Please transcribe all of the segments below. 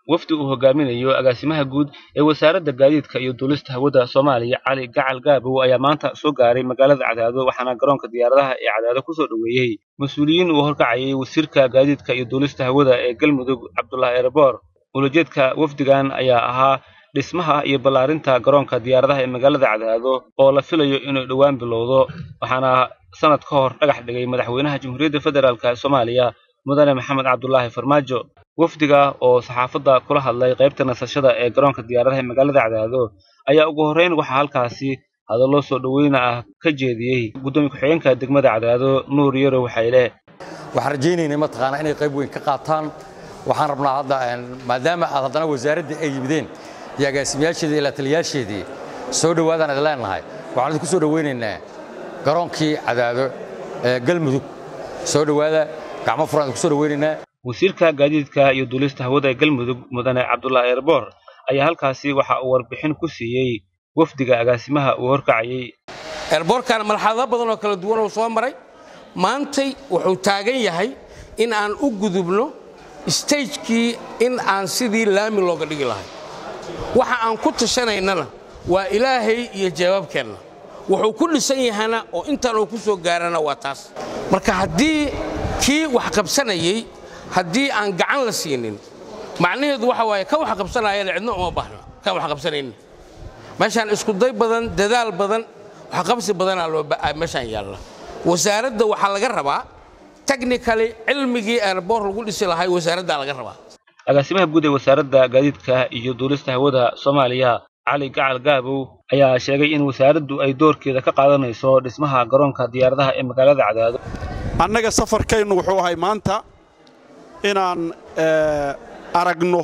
wafdi uu hogaaminayo agaasimaha guud ee wasaaradda gaadiidka iyo duulista hawada soomaaliya cali gacal gaabow ayaa maanta soo gaaray magaalada cadaado waxaana garoonka diyaaradaha ee cadaado kusoo dhoweeyey mas-uuliyiin uu horkacayay wasiirka gaadiidka iyo duulista hawada ee galmudug cabdulaahi erebor ulajeedka wafdigan ayaa ahaa dhismaha iyo ballaarinta garoonka diyaaradaha ee magaalada cadaado oo la filayo inuu dhowaan bilowdo waxaana sanad ka hor dhagax dhigay madaxweynaha jamhuuriyadda federaalk soomaaliya mudane maxamed cabdulaahi farmaajo wafdiga oo saxaafadda kula hadlay qaybta nasashada ee garoonka diyaaradaha ee magaalada cadaado ayaa ugu horreyn waxaa halkaasi hadallo soo dhoweyna ah ka jeediyey guddoomiye ku-xigeenka degmada cadaado nuur yarow xayle waxaan rajaynaynay mataqaanaa inay qayb weyn ka qaataan waxaan rabnaa hadda maadaama aad haddana wasaaraddii ay yimideen iyo agaasimayaasheedii iyo lataliyaasheedii soo dhowaadaan idin leenahay waxaan idinku soo dhoweynaynaa garoonkii cadaado ee galmudug soo dhowaada gacmo furan idinku soo dhoweynaynaa wasiirka gaadiidka iyo duulista hawada ee galmudug mudane cabdulaahi erebor ayaa halkaasi waxa uu warbixin ku siiyey wafdiga agaasimaha uu horkacayey eerboorkan marxalado badan oo kala duwan uu soo maray maantay wuxuu taagan yahay in aan u gudubno stagekii in aan sidii laami looga dhigi lahay waxa aan ku tashanaynana waa ilaahay iyo jawaabkeenna wuxuu ku dhisan yahana oo intaan uu ku soo gaarana waa taas marka haddii kii wax qabsanayey haddii aan gacan la siinin macnaheedu waxa waaye ka wax qabsanayana cidno uma baahna kan wax qabsanaynin meeshaan iskuday badan dadaal badan waxqabsi badanaa loo meeshaan yaalla wasaaradda waxaa laga rabaa technically cilmigii airboor lagu dhisi lahay wasaaraddaa laga rabaa agaasimaha guud ee wasaaradda gaadiidka iyo duulista hawada soomaaliya cali gacal gaabow ayaa sheegay in wasaaraddu ay doorkeeda ka qaadanayso dhismaha garoonka diyaaradaha ee magaalada cadaado annaga safarkaynu wuxuu ahay maanta inaan aragno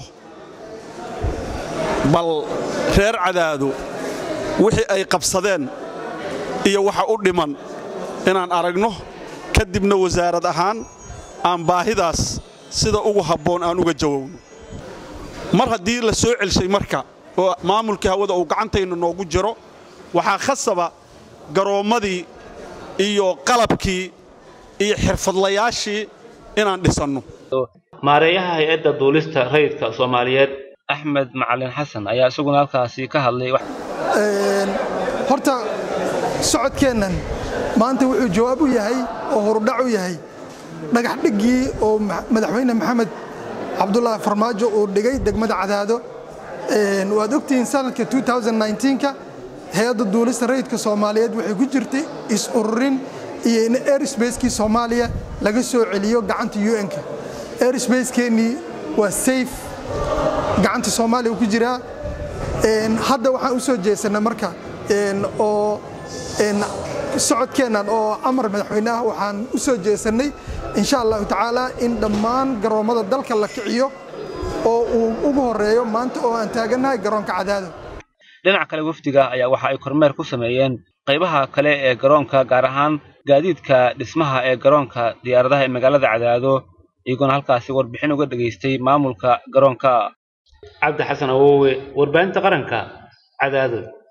bal reer cadaado wixii ay qabsadeen iyo waxa u dhiman inaan aragno kadibna wasaarad ahaan aan baahidaas sida ugu habboon aan uga jawowno mar haddii la soo celshay marka oo maamulkii hawada uu gacantayna noogu jiro waxaa khasaba garoommadii iyo qalabkii iyo xirfadlayaashii inaan dhisanno maareeyaha hay-adda duulista rayidka soomaaliyeed axmed macalin xasan ayaa isaguna halkaasi ka hadlay horta socodkeennan maanta wuxuu jawaab u yahay oo horudhac u yahay dhagax dhiggii oo madaxweyne maxamed cabdulaahi farmaajo uu dhigay degmada cadaado waad ogtihiin sanadka ka hay-adda duulista rayidka soomaaliyeed waxay ku jirtay is-ururin iyo in airsbacekii soomaaliya laga soo celiyo gacanta un-ka airsbacekeenii waa sayf gacanta soomaaliya ku jiraa hadda waxaan u soo jeesanay marka oo socodkeennan oo amar madaxweyne ah waxaan u soo jeesannay insha allahu tacaala in dhammaan garoommada dalka la kiciyo oo uu ugu horreeyo maanta oo aan taagannahay garoonka cadaado dhinaca kale wafdiga ayaa waxa ay kormeer ku sameeyeen qaybaha kale ee garoonka gaar ahaan gaadiidka dhismaha ee garoonka diyaaradaha ee magaalada cadaado iyagoona halkaasi warbixin uga dhegaystay maamulka garoonka cabdi xasan awowe warbaahinta qaranka cadaado